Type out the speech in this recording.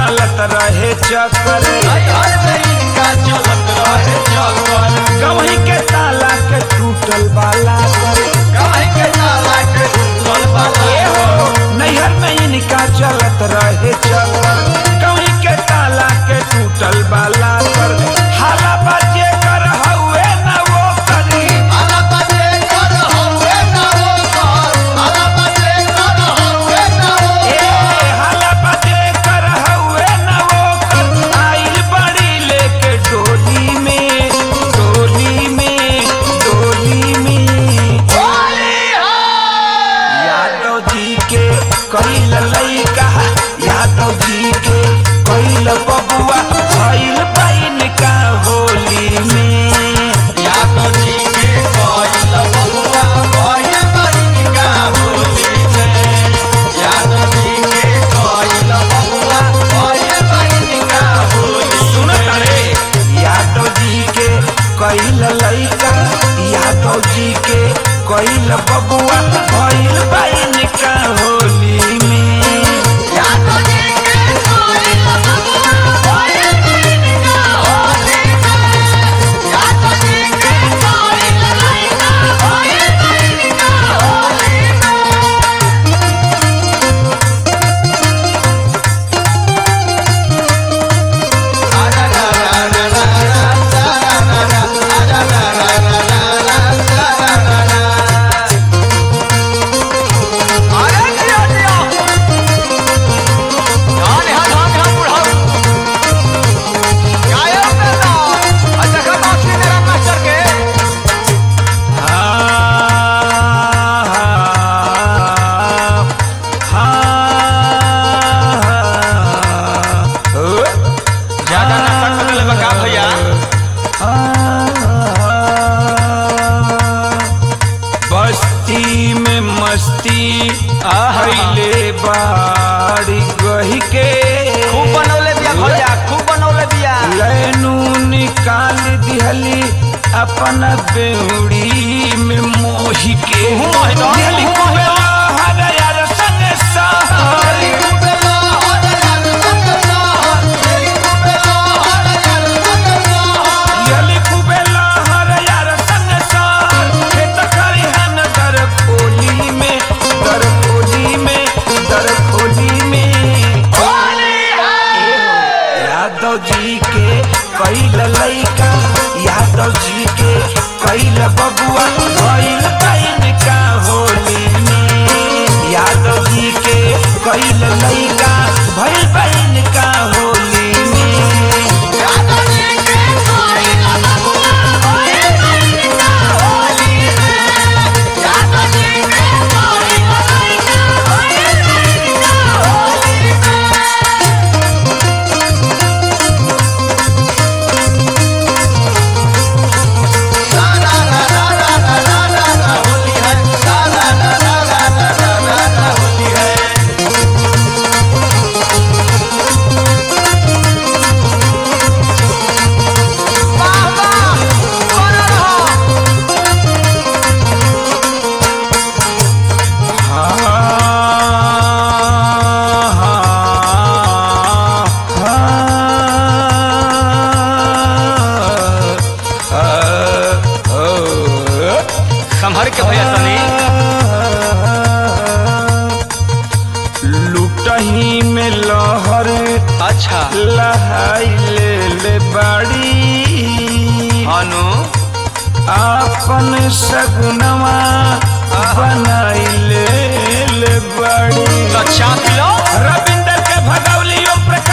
चलत रहे चक्कर नैहर में इनका चलत रहे चक्कर गवही के ताला के टूटल बाला पर काहे के ताला के टूटल बाला ए हो नैहर में इनका चलत रहे चक्कर गवही के ताला के टूटल बाला पर हाला बजे कर हउए न वो करी आला बजे कर हवे ना वो कर आला बजे कर हवे ना वो ए हाला बजे कर हउए न वो कर आइल बड़ी लेके डोली में डोली में डोली में होली है यादव जी के कैल लैका यादव जी के कैल बबुआ भइल बहन का होली में यादव जी के कोइल बबुआ कोइल बहिन का होली में यादव जी के कोइल बबुआ कोइल बहिन का होली सुन तारे यादव जी के कैल लैका यादव जी के कैल बबुआ भइल बहन का होली में यादव जी के कोइल बबुआ कोइल बहिन का होली में यादव जी के कोइल लइका कोइल बहिन का होली में अरे दिया दिया धान है धान है बुढ़ाऊ गायब में ना अच्छा का बाकी मेरा मास्टर के ज्यादा नशा कर ले बका भैया बस्ती में मस्ती आइले बाड़ी गही के खूब बनौले बिया भैया खूब बनौले बिया लैनू निकाल दिहली अपन बेउड़ी में मोही के मोहि दो, दिहली मोहि खूबे दो। लहर यार संग सहरी दिहली खूबे लहर यार संग सहर खेत खरिहन दर खोली में दर खोली में दर खोली में यादव जी के कैल लैका यादव जी के कैल बबुआ भइल बहन का होली में यादव जी के कैल लैका भइल बहन का होली में संभर के भैया तनी लुटही में लहर अच्छा लहाई ले ले बाड़ी अनु आपन सगुनवा बनाई ले ले बाड़ी तो चाप लो रविंदर के भगवली ओम प्रकाश